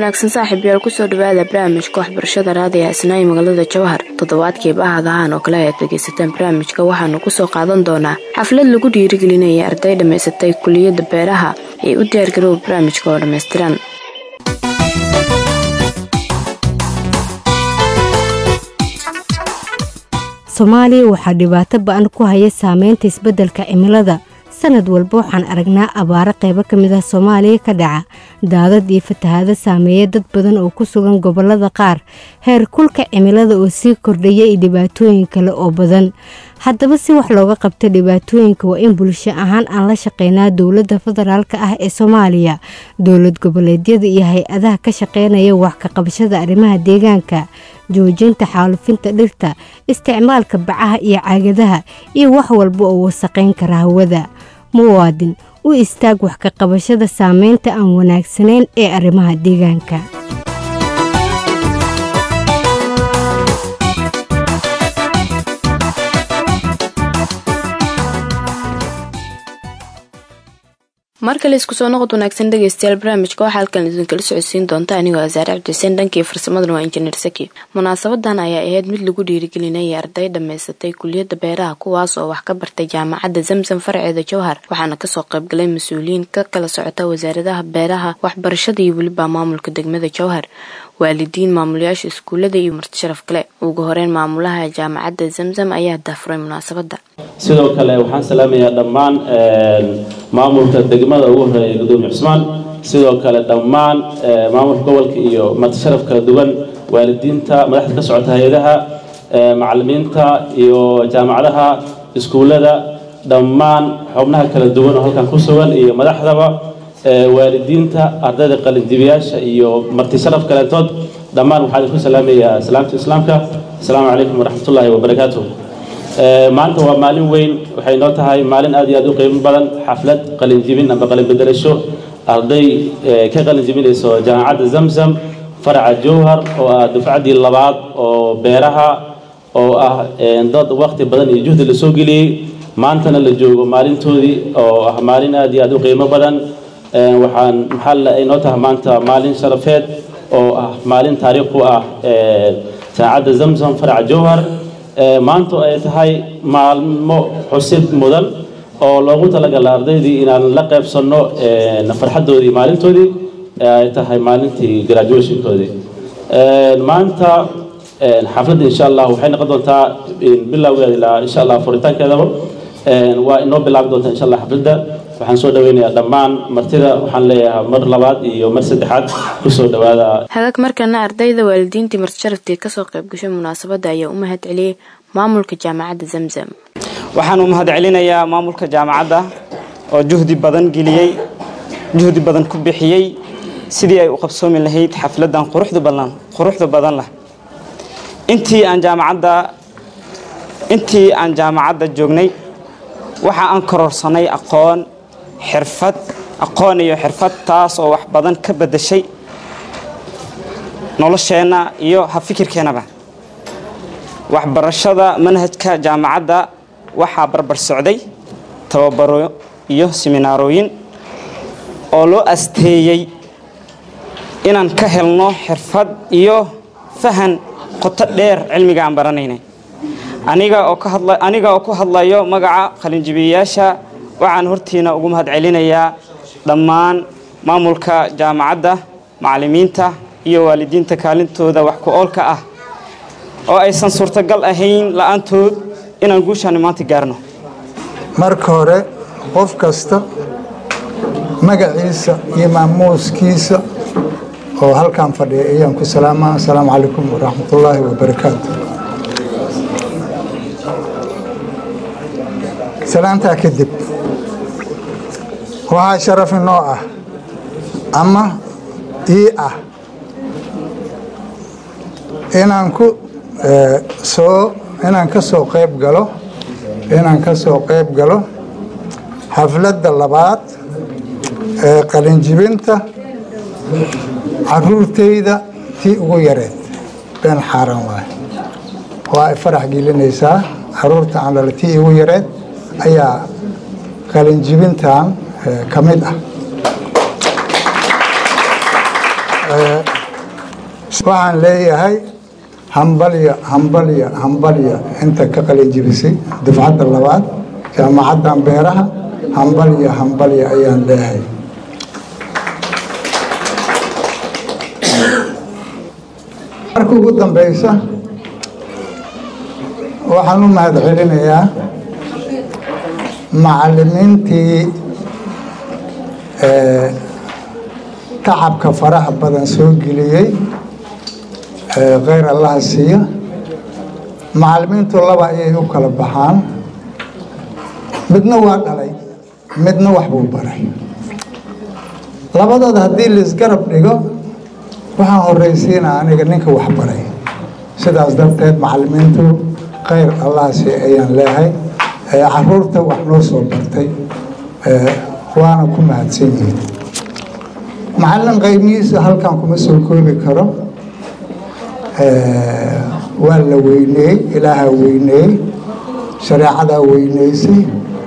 wanaagsan saaxiib yaal kusoo dhawaada barnaamijka waxbarashada raadiga isnaayi magaalada jawhar toddobaadkii bahadahan oo kale ayaad dhegaysataan barnaamijka waxaanu kusoo qaadan doonaa xaflad lagu dhiirigelinaya arday dhammaysatay kuliyadda beeraha ee u diyaargarooba barnaamijka oo dhammaystiran soomaaliya waxaa dhibaato ba-an ku haya saameynta isbeddelka cimilada sanad walba waxaan aragnaa abaaro qaybo ka mid ah soomaaliya ka dhaca daadad iyo fatahaado saameeya dad badan oo ku sugan gobollada qaar heer kulka cimilada oo sii kordhaya iyo dhibaatooyin kale oo badan haddaba si wax looga qabto dhibaatooyinka waa in bulsho ahaan aan la shaqeynaa dowladda federaalk ah ee soomaaliya dowlad goboleedyada iyo hay-adaha ka shaqeynaya wax ka qabashada arrimaha deegaanka joojinta xaalufinta dhirta isticmaalka bacaha iyo caagadaha iyo wax walba oo wasaqayn kara hawada muwaadin u istaag wax ka qabashada saameynta aan wanaagsanayn ee arrimaha deegaanka mar kale isku soo noqod wanaagsan dhegeystayaal barnaamijka waxaa halkan idinkala socodsiin doonta anigoo asaare cabdixuseen dhankii farsamadana waa injineer saki munaasabadan ayaa ahayd mid lagu dhiirigelinaya arday dhammaysatay kuliyadda beeraha kuwaas oo wax ka bartay jaamacadda zamzam farceeda jowhar waxaana kasoo qaybgalay mas-uuliyiin ka kala socota wasaaradaha beeraha waxbarashada iyo weliba maamulka degmada jowhar waalidiin maamulayaasha iskuullada iyo marti sharaf kale ugu horeyn maamulaha jaamacadda zamzam ayaa daafuray munaasabadda sidoo kale waxaan salaamayaa dhammaan maamulka degmada ugu horeeya gudoomiye cusmaan sidoo kale dhammaan maamulka gobolka iyo marti sharaf kala duwan waalidiinta madaxda ka socota hay-adaha macalimiinta iyo jaamacadaha iskuullada dhammaan xubnaha kala duwan oo halkan ku sugan iyo madaxdaba waalidiinta ardayda qalindibiyaasha iyo marti sharaf kaleentood dhammaan waxaan idinku salaamayaa salaamta islaamka asalaamu calaykum waraxmatullaahi wabarakaatu maanta waa maalin weyn waxay noo tahay maalin aad iyo aad u qiimo badan xaflad qalinjibin amba qalinbedelasho arday ka qalinjibinayso jaamacadda zamzam faraca jowhar oo ah dufcaddii labaad oo beeraha oo ah dad waqti badan iyo juhdi lasoo geliyey maantana la joogo maalintoodii oo ah maalin aad iyo aad u qiimo badan waxaan maxaa ay noo tahay maanta maalin sharafeed oo ah maalin taariikh u ah jaamacadda zamzam faraca jowhar maanta ay tahay maalmo xusid mudan oo loogu talagala ardaydii inaan la qaybsanno farxaddoodii maalintoodii ay tahay maalintii graduationkoodii maanta xafladda insha allah waxay noqon doontaa bilowgeeda ilaa insha allah furitaankeedaba waa inoo bilaabi doontaa insha allah xafladda waxaan soo dhaweynayaa dhammaan martida waxaan leeyahay mar labaad iyo mar saddexaad kusoo dhawaada hagaag markana ardayda waalidiintii marti sharaftii kasoo qaybgashay munaasabadda ayaa u mahad celiyey maamulka jaamacadda zamzam waxaan u mahad celinayaa maamulka jaamacadda oo juhdi badan geliyey juhdi badan ku bixiyey sidii ay u qabsoomi lahayd xafladan quruxda badan quruxda badan leh intii aan jaamacadda intii aan jaamacadda joognay waxa aan kororsanay aqoon xirfad aqoon iyo xirfad taas oo wax badan ka bedeshay nolosheenna iyo hafikirkeennaba waxbarashada manhajka jaamacadda waxaa barbar socday tababaro iyo siminaarooyin oo loo asteeyey inaan ka helno xirfad iyo fahan qoto dheer cilmiga aan baranaynay aniga oo ka hadla aniga oo ku hadlayo magaca qalinjibiyayaasha waxaan hortiina ugu mahad celinayaa dhammaan maamulka jaamacadda macallimiinta iyo waalidiinta kaalintooda wax ku oolka ah oo aysan suurtagal ahayn la-aantood inaan guushaani maanta gaarno marka hore qof kasta magaciisa iyo maamuuskiisa oo halkan fadhiya ayaan ku salaamaa asalaamu calaykum waraxmatullaahi wabarakaatu salaantaa kadib waxaa sharaf inoo ah ama ii ah inaan ku soo inaan ka soo qayb galo inaan ka soo qayb galo xafladda labaad ee qalinjibinta caruurtayda tii ugu yareed been xaaran waay waa ay farax gelinaysaa caruurta aan dhala tii ugu yareed ayaa qalinjibintan ka mid ah waxaan leeyahay hambalya hambalya hambalya inta ka qalinjibisay dufcadda labaad jaamacaddan beeraha hambalya hambalya ayaan leeyahay marka ugu dambeysa waxaan u mahad celinayaa macalimiintii tacabka faraha badan soo geliyey kheyr allaha siiya macalimiintu laba ayay u kala baxaan midna waa dhalay midna wax buu baray labadooda haddii laisgarab dhigo waxaan horeysiinaa aniga ninka wax baray sidaas darteed macalimiintu kheyr allaha siiya ayaan leehay caruurta wax noo soo bartay waana ku mahadsan yihiin macallin qaymihiisa halkan kuma soo koobi karo waa la weyneeyey ilaahaa weyneeyey shareecadaa weyneysay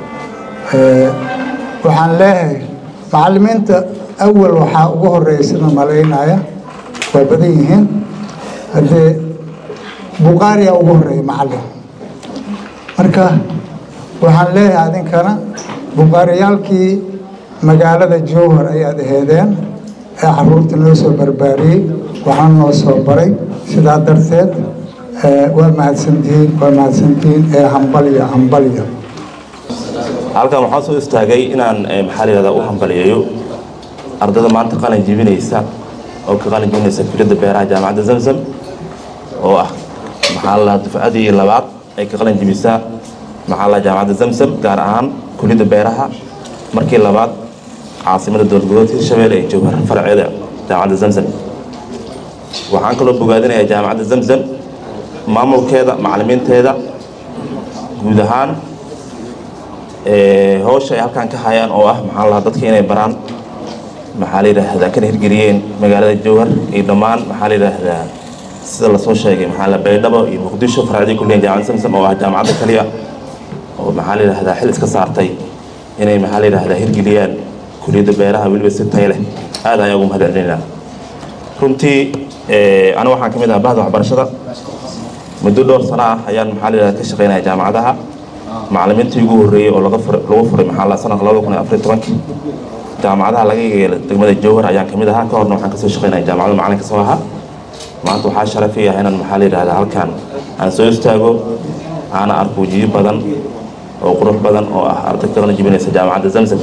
waxaan leeyahay macallimiinta awal waxaa ugu horeeya sida malaynaya waa badan yihiin haddee buqaariyaa ugu horeeya macallin marka waxaan leeyahay adinkana buqaariyaalkii magaalada jowhar ayaad aheedeen ee caruurta noo soo barbaariyey waxaan noo soo baray sidaa darteed waa mahadsantihiin waa mahadsantihiin ee hambalya hambalya halkan waxaan soo istaagay inaan maxaa la yihahdaa u hambaliyeeyo ardada maanta qalin jibinaysa oo ka qalin jibinaysa fikrada beeraha jaamacadda zamzam oo ah maxaa la dufcadii labaad ay ka qalin jibisaa maxaa la jaamacadda zamzam gaar ahaan kuliyadda beeraha markii labaad caasimada dowlad goboleedka hirshabelle ee jowhar faraceeda jaamacadda zamzam waxaan kaloo bogaadinayaa jaamacadda zamzam maamulkeeda macalimiinteeda guud ahaan howsha ay halkan ka hayaan oo ah maxaa lahaa dadka inay baraan maxaa la yidhaahdaa kana hirgeliyeen magaalada jowhar iyo dhammaan maxaa la yidhaahdaa sida lasoo sheegay maxaa la baydhabo iyo muqdisho faracdii kulliyan jaamacadda samsam oo ah jaamacadda kaliya oo maxaa la yidhahdaa xil iska saartay inay maxaa la yidhahdaa hirgeliyaan kuliyadda beeraha weliba si tayo leh aad ayaan ugu mahad celinaa runtii aniga waxaan ka mid ahaa bahda waxbarashada muddo dhowr sano ah ayaan maxaa la yidhahdaa ka shaqaynaya jaamacadaha macalimiintii ugu horreeyey oo laga furay lagu furay maxaa la sanadka labada kun iyo afar iyo tobankii jaamacadaha laga yeelay degmada jowhar ayaan ka mid ahaa ka horna waxaan kasoo shaqaynaya jaamacada macalinka soo ahaa maanta waxaa sharaf ii ah inaan maxaa la yidhahdaa halkan aan soo istaago aana arko wajiyo badan oo qurux badan oo ah arday ka qalin jibinaysa jaamacadda zamzam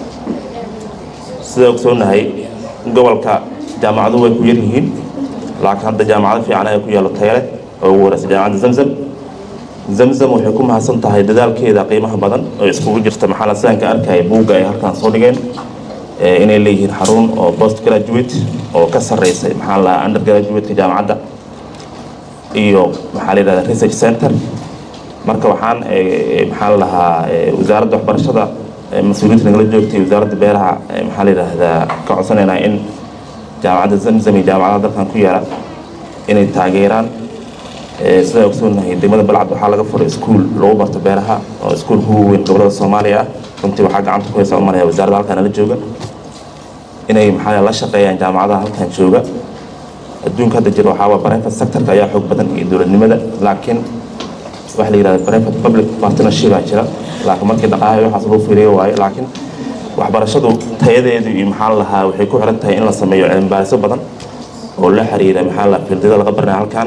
sida ogsoonahay gobolka jaamacadu way ku yar yihiin laakiin hadda jaamacado fiican ayaa ku yaalo tayale oo ugu horeysa jaamacadda zamzam zamzam waxay ku mahadsan tahay dadaalkeeda qiimaha badan oo iskugu jirta maxaa la sidanka arkaya buugga ay halkan soo dhigeen inay leeyihiin xarun oo post graduate oo ka sarreysay maxaa la under graduate-ka jaamacadda iyo maxaa la yidhahdaa research center marka waxaan maxaa la dhahaa wasaaradda waxbarashada mas-uuliyiinta nagala joogtay wasaaradda beeraha maxaa la yidhaahdaa ka codsanaynaa in jaamacadda zamzam iyo jaamacadaha dalkan ku yaala inay taageeraan sidaa ogsoonahay degmada balcad waxaa laga furay iskuul lagu barto beeraha oo iskuulka ugu weyn gobolada soomaaliya ah runtii waxaa gacanta ku haysa umalaya wasaaradda halkan nala jooga inay maxaa la shaqeeyaan jaamacadaha halkan jooga adduunka hadda jira waxaa waa private sectorka ayaa xoog badan iyo dowladnimada laakiin waxa la yidhahda private public partnership aa jira laakiin markii dhaqaalaha waxaas loo fiiriyo waayo laakiin waxbarashadu tayadeedu iyo maxaa la lahaa waxay ku xiran tahay in la sameeyo cilmibaarisyo badan oo la xiriira maxaa la fildiyada laga baranaya halkan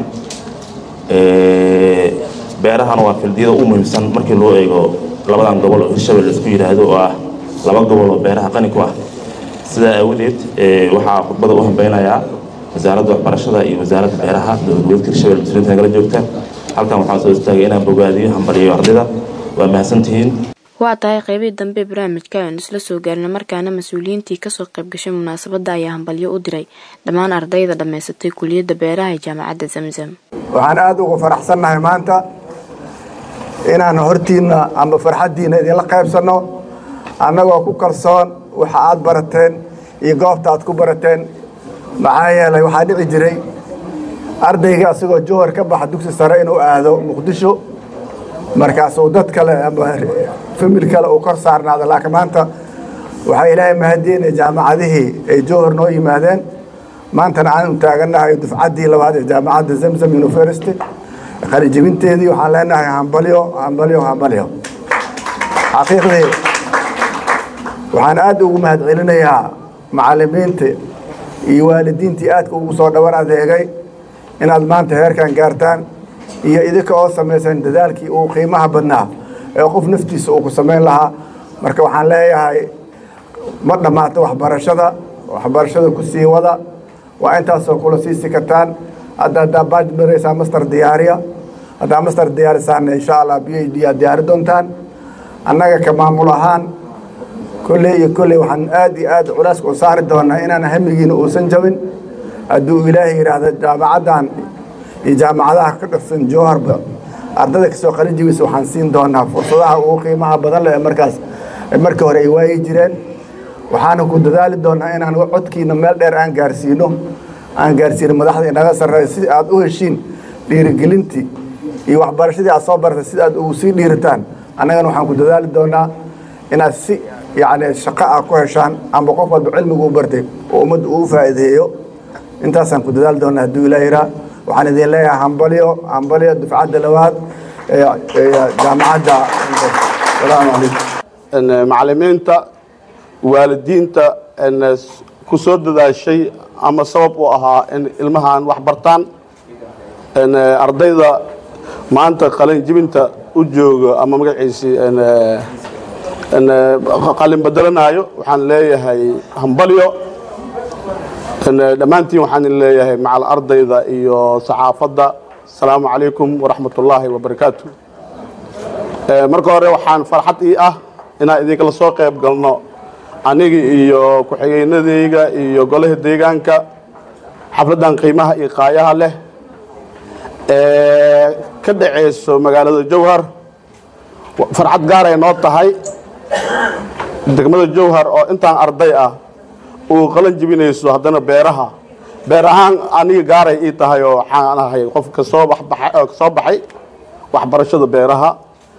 beerahana waa fildiyada u muhiimsan markii loo eego labadan gobol oo hirshabelle isku yidhaahdo oo ah laba gobol oo beeraha qani ku ah sidaa aawadeed waxaa khudbada u hambeynayaa wasaaradda waxbarashada iyo wasaaradda beeraha dowlad goboleedka hirshabelle mas-uuliyiinta nagala joogta halkan waxaan soo istaagay inaan bogaadiyo hambaliyo ardayda waa mahadsantihiin waa tahay qeybihii dambe barnaamijka aynu isla soo gaarina markaana mas-uuliyiintii kasoo qayb gashay munaasabadda ayaa hambalyo u diray dhammaan ardayda dhammaysatay kuliyadda beeraha ee jaamacadda zamzam waxaan aada uga faraxsannahay maanta inaan hortiinna amba farxaddiinna idinla qaybsanno annagoo ku kalsoon waxa aad barateen iyo goobta aad ku barateen maxaa yeelay waxaa dhici jiray ardayga asagoo jowhar ka baxa dugsi sare inuu aado muqdisho markaasuu dad kale ama famil kale uu kor saarnaado laakiin maanta waxaa ilaahay mahadiinay jaamacadihii ay jowhar noo yimaadeen maantana aan u taagannahay dufcaddii labaad ee jaamacadda zamzam university qalijibinteedii waxaan leenahay hambalyo hambalyo hambalyo xaqiiqdii waxaan aad ugu mahad celinayaa macallimiinta iyo waalidiintii aadka ugu soo dhawan adeegay inaad maanta heerkan gaartaan iyo idinka oo samaysan dadaalkii uu qiimaha badnaa ee qof naftiisa uu ku samayn lahaa marka waxaan leeyahay ma dhammaato waxbarashada waxbarashada ku sii wada waa intaasoo kula siisi kartaan hadda haddaa baaj maraysaa master diyaariya haddaa master diyaarisaana insha allah b h d aad diyaari doontaan annaga ka maamul ahaan kolley iyo kolley waxaan aad iyo aad culeyska u saari doonaa inaan hamigiina uusan jabin hadduu ilaahay yidhaahdo jaamacaddan iyo jaamacadaha ka dhirsan jowharba ardayda kasoo qalin jibisa waxaan siin doonaa fursadaha ugu qiimaha badan leh ee markaas markii hore ay waayi jireen waxaana ku dadaali doonaa inaan codkiina meel dheer aan gaarsiino aan gaarsiino madaxda inaga sarreeya si aad u heshiin dhiirigelintii iyo waxbarashadii aad soo baratay sida aad ugu sii dhiiritaan annagana waxaan ku dadaali doonaa inaad si yacni shaqo ah ku heshaan amba qof walba cilmigu u bartay oo ummadda uu faa'iideeyo intaasaan ku dadaali doonaa hadduu ilaa yiraa waxaan idin leeyahay hambalyo hambalyo dufcadda labaad ee jaamacadda salaamu calaykum macallimiinta waalidiinta ku soo dadaashay ama sabab u ahaa in ilmahan wax bartaan ardayda maanta qalin jibinta u jooga ama magaciisii qalin bedelanaayo waxaan leeyahay hambalyo dhammaantiin waxaan leeyahay macal ardayda iyo saxaafadda asalaamu calaykum waraxmat ullaahi wabarakaatu marka hore waxaan farxad ii ah inaan idinkala soo qayb galno aniga iyo ku-xigeynadayga iyo golaha deegaanka xafladdan qiimaha iyo qaayaha leh ee ka dhacayso magaalada jowhar farxad gaaray noo tahay degmada jowhar oo intaan arday ah uu qalan jibinayso haddana beeraha beer ahaan aniga gaaray ii tahay oo waxaan ahay qofka soo soo baxay waxbarashada beeraha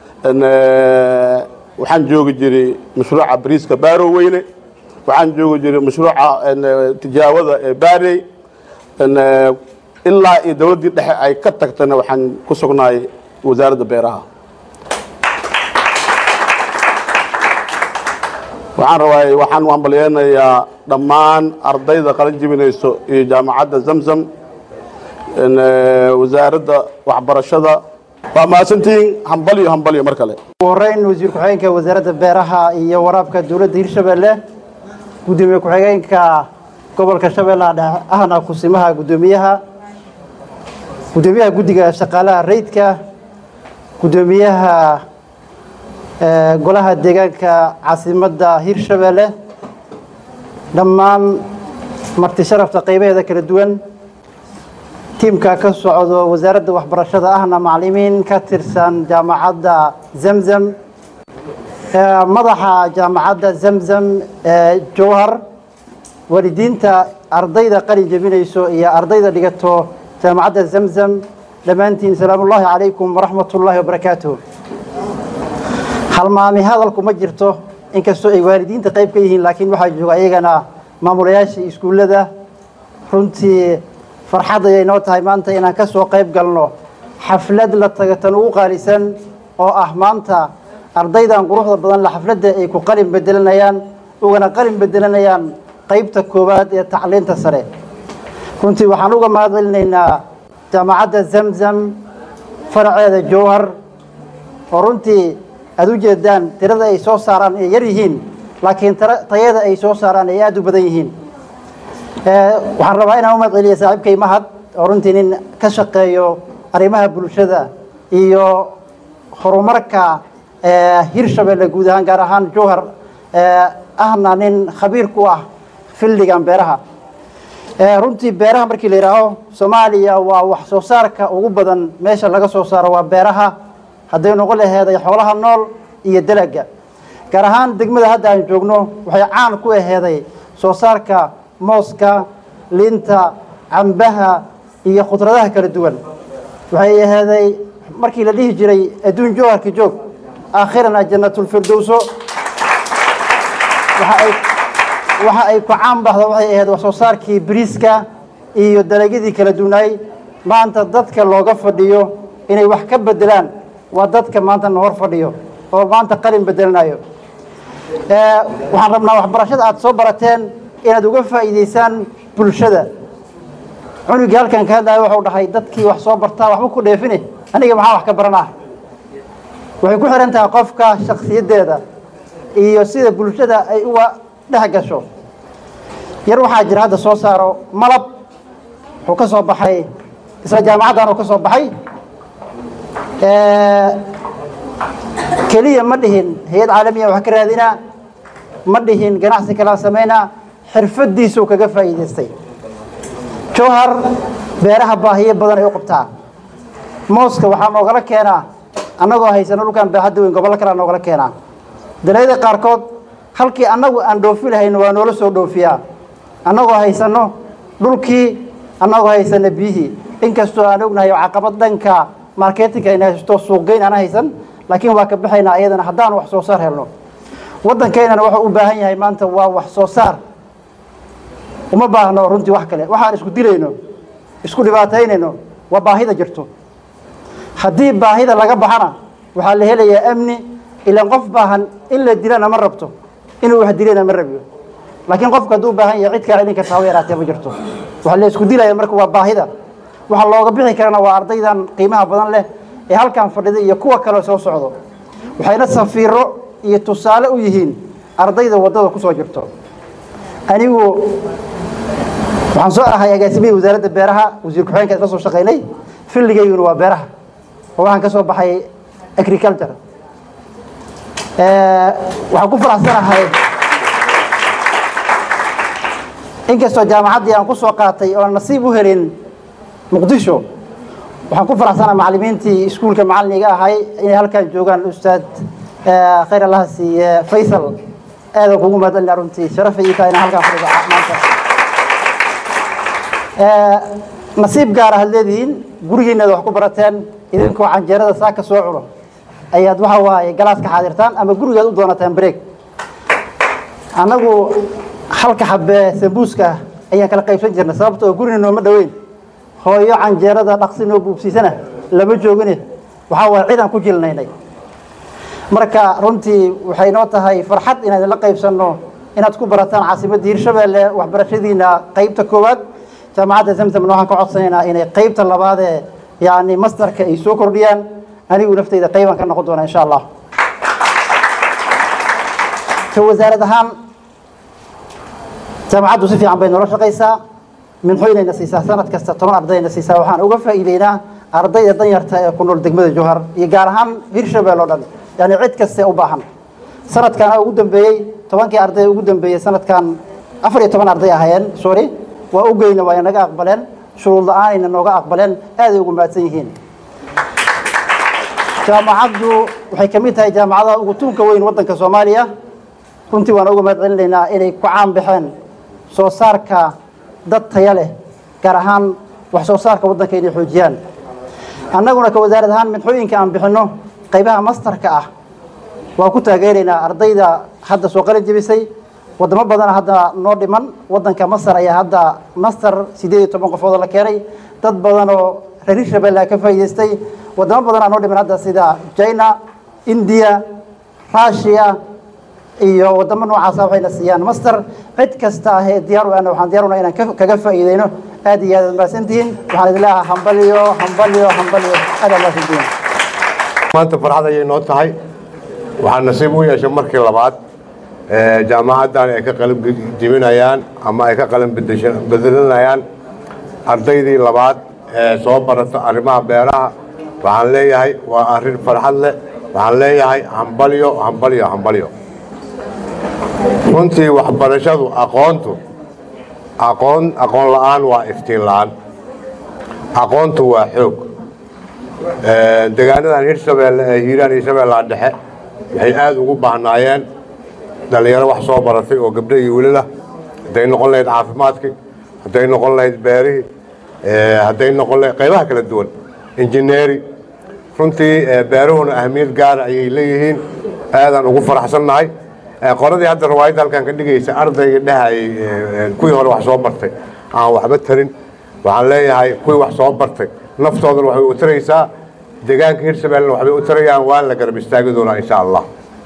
waxaan joogi jiray mashruuca bariiska baaro weyne waxaan joogi jiray mashruuca tijaawada ee baarey ilaa iyo dowladdii dhexe ay ka tagtana waxaan ku sugnaay wasaaradda beeraha waxaan rabaa waxaan u hambalyeynayaa dhammaan ardayda qalin jibinayso iyo jaamacadda zamzam wasaaradda waxbarashada waa mahadsantihiin hambalyo hambalyo mar kale ugu horeyn wasiir ku-xigeenka wasaaradda beeraha iyo waraabka dowladda hirshabeelle gudoomiye ku-xigeenka gobolka shabeellaha dhexe ahna kusimaha gudoomiyaha gudoomiyaha guddiga shaqaalaha rayidka gudoomiyaha golaha deegaanka caasimadda hirshabeelle dhammaan marti sharafta qaybaheeda kala duwan tiimka ka socdo wasaaradda waxbarashada ahna macallimiin ka tirsan jaamacadda zamzam madaxa jaamacadda zamzam ee jowhar waalidiinta ardayda qalin jebinayso iyo ardayda dhigato jaamacadda zamzam dhammaantiin salaamullaahi calaykum waraxmatullaahi wabarakaatuh halmaami hadalku ma jirto inkastoo ay waalidiinta qayb ka yihiin laakiin waxaa jooga ayagana maamulayaasha iskuullada runtii farxad ayay noo tahay maanta inaan ka soo qayb galno xaflad la tagatan ugu qaalisan oo ah maanta ardaydan quruxda badan la xafladda ay ku qalin bedelanayaan ugana qalin bedelanayaan qaybta koowaad ee tacliinta sare runtii waxaan uga mahad celinaynaa jaamacadda zamzam faraceeda jowhar oo runtii aada u jeedaan tirada ay soo saaraan ay yar yihiin laakiin tayada ay soo saaraan ay aada u badan yihiin waxaan rabaa inaan u mahad celiya saaxiibkay mahad oo runtii nin ka shaqeeyo arrimaha bulshada iyo horumarka hirshabeelle guud ahaan gaar ahaan jowhar ahna nin khabiir ku ah fildigan beeraha runtii beeraha markii la yidhaaho soomaaliya waa wax soo saarka ugu badan meesha laga soo saaro waa beeraha hadday noqon laheeday xoolaha nool iyo dalaga gaar ahaan degmada hadda aan joogno waxay caan ku aheeday soo saarka mooska linta cambaha iyo khudradaha kala duwan waxay aheeday markii la dhihi jiray adduun jowharka joog aakhirana jannatulfirdowso waxa ay ku caan baxda waxay ahayd wax soo saarkii bariiska iyo dalagyadii kala duwanaay maanta dadka looga fadhiyo inay wax ka bedelaan waa dadka maanta na hor fadhiyo oo maanta qalin bedelanayo waxaan rabnaa waxbarashada aad soo barateen inaad uga faa'iidaysaan bulshada cunugii halkan ka hadlaya wuxuu dhahay dadkii wax soo bartaa waxba ku dheefine aniga maxaa wax ka baranaa waxay ku xihan tahay qofka shaksiyaddeeda iyo sida bulshada ay uga dhex gasho yar waxaa jira hadda soo saaro malab wuxuu ka soo baxay isla jaamacaddan uu ka soo baxay keliya ma dhihin hay-ad caalamiya wax ka raadinaa ma dhihin ganacsi kalaa samaynaa xirfadiisuu kaga faa'iidaystay jowhar beeraha baahiyo badan ay u qabtaa mooska waxaa noogala keenaa annagoo haysano dhulkan baaxadda weyn gobollo kalea noogala keenaa dalagyada qaarkood halkii annagu aan dhoofi lahayno waa noola soo dhoofiyaa annagoo haysano dhulkii annagoo haysano biyihii inkastoo aan ognahay caqabad dhanka marketinka ayna haysto suuqgeyn aan haysan laakiin waa ka baxaynaa ayadana haddaan wax soo saar helno waddankeynana wuxuu u baahan yahay maanta waa wax soo saar uma baahno runtii wax kale waxaan isku dilayno isku dhibaataynayno waa baahida jirto haddii baahida laga baxana waxaa la helayaa amni ilaan qof baahan in la dilana ma rabto inuu wax dilana ma rabiyo laakiin qofka hadduu baahan yahay cid kaa celin karta haba yaraatee ma jirto waxaa la isku dilaya marka waa baahida waxaa looga bixi karana waa ardaydan qiimaha badan leh ee halkan fadhida iyo kuwa kale soo socdo waxayna safiiro iyo tusaale u yihiin ardayda waddada ku soo jirto anigu waxaan soo ahay agaasimihii wasaaradda beeraha wasiir ku-xigeenka isla soo shaqaynay filligayguna waa beeraha oo waxaan ka soo baxay agriculture waxaan ku faraxsanahay inkastoo jaamacaddii aan ku soo qaatay oo nasiib u helin muqdisho waxaan ku faraxsanahay macallimiintii iskuulka macalliniga ahay inay halkan joogaan ustaad khayr allaha siiye faysal aadan kugu mahadcelina runtii sharafay ii tahay inaan halkan fadhido maanta nasiib gaar aad leedihiin gurigiinaad wax ku barateen idinkoo canjeerada saaka soo cuno ayaad waxa waaye galaaska xaadirtaan ama gurigaad u doonataan break annagu halka xabee sambuuska ayaan kala qaybsan jirnay sababta oo gurina nooma dhoweyn hooyo canjeerada dhaqsi noo buubsiisana lama joogine waxaa waaye cidaan ku jilnaynay marka runtii waxay noo tahay farxad inaan idinla qaybsanno inaad ku barataan caasimadda hirshabeelle waxbarashadiina qaybta koowaad jaamacadda zamzamna waxaan ka codsanaynaa inay qaybta labaadee yani masterka ay soo kordhiyaan anigu nafteyda qaybaan ka noqon doona insha allah ka wasaarad ahaan jaamacaddu si fiican bay noola shaqaysaa minxoynayna siisaa sanad kasta toban ardayna siisaa waxaan uga faa'iideynaa ardayda danyarta ee ku nool degmada jowhar iyo gaar ahaan hirshabelle oo dhan yani cid kaste u baahan sanadkan ugu dambeeyey tobankii arday ugu dambeeyey sanadkan afar iyo toban arday ahayeen sorry waa u geyna waa naga aqbaleen shuruud la-aanayna nooga aqbaleen aaday ugu mahadsan yihiin jaamacaddu waxay ka mid tahay jaamacadaha ugu tuunka weyn waddanka soomaaliya runtii waan uga mahad celinaynaa inay ku caan baxeen soo saarka dad taya leh gaar ahaan wax soo saarka waddanka inay xoojiyaan annaguna ka wasaarad ahaan midxooyinka aan bixinno qaybaha mastarka ah waan ku taageeraynaa ardayda hadda soo qalin jebisay wadamo badana hadda noo dhiman waddanka masar ayaa hadda master siddeed iyo toban qofood la keenay dad badan oo reer hirshabelle ka faa'iidaystay wadamo badanaa noo dhiman hadda sida china india russia iyo wadamo noocaasa waxayna siiyaan master cid kasta ah ee diyaar u ahna waxaan diyaar unaa inaan kaga faa'iideyno aad iyo aad aad mahadsantihiin waxaan idin leeyahay hambaliyo hambaliyo hambaliyo aad aad mahadsantihiin maanta farxad ayay noo tahay waxaa nasiib u yeeshay markii labaad jaamacaddan ay ka qalin jebinayaan ama ay ka qalin bedelinayaan ardaydii labaad ee soo barata arrimaha beeraha waxaan leeyahay waa arrin farxad leh waxaan leeyahay hambalyo hambalyo hambalyo runtii waxbarashadu aqoontu aqoon aqoon la'aan waa iftiin la'aan aqoontu waa xoog deegaanadan hirshabeelle ee hiiraan iyo shabeellaha dhexe waxay aada ugu baahnaayeen dhallinyaro wax soo baratay oo gabdho iyo welilah hadday noqon lahayd caafimaadkii hadday noqon lahayd beerihii hadday noqon lahayd qaybaha kala duwan injineeri runtii beeruhuna ahmiyad gaara ayay leeyihiin aadaan ugu faraxsannahay qoradii hadda riwaayadda halkan ka dhigaysa ardayga dhehayay kuwii hore wax soo bartay aan waxba tarin waxaan leeyahay kuwii wax soo bartay naftoodana waxbay u taraysaa deegaanka hirshabeellena waxbay u tarayaan waa la garab istaagi doonaa insha allah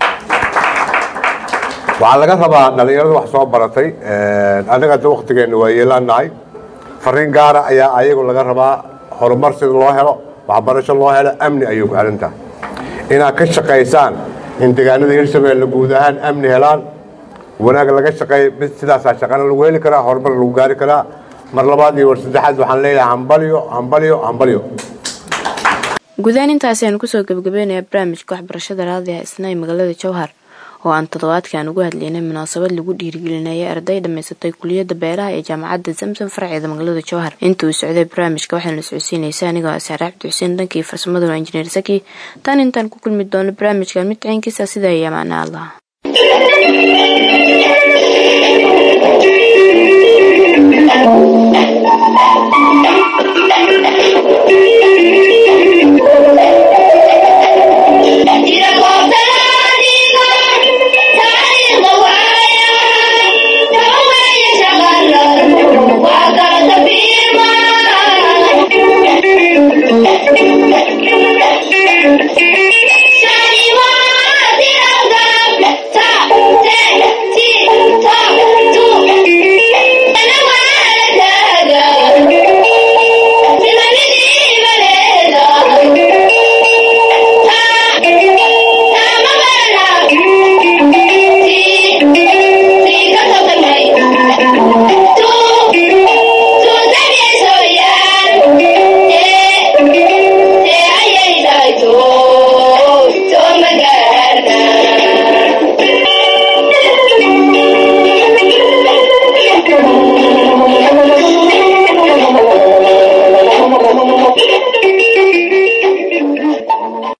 waxaa laga rabaa dhallinyarada wax soo baratay annaga hadda waktigeenna waa yeelaanahay fariin gaara ayaa ayagu laga rabaa horumar sida loo helo waxbarasho loo helo amni ayay ku xihan tahay inaad ka shaqaysaan in deegaanada hirshabeelle guud ahaan amni helaan wanaag laga shaqeeya mid sidaasaa shaqana lagu heli karaa horumar lagu gaari karaa mar labaad iyo war saddexaad waxaan leeyahay hambalyo hambalyo hambalyo guudahaan intaasi aanu kusoo gebagabeynayaa barnaamijka waxbarashada raadiha isna ee magaalada jowhar oo aan toddobaadkan ugu hadlaynay munaasabad lagu dhiirigelinayay arday dhammaysatay kuliyadda beeraha ee jaamacadda zamzam farceeda magaalada jowhar inta uu socday barnaamijka waxaana socodsiinaysa anigoo asaare cabdi xuseen dhankii farsamaduna injineer saki tan intaan ku kulmi doono barnaamijkan mid ciinkiisa sida iyo amaana allah Thank you.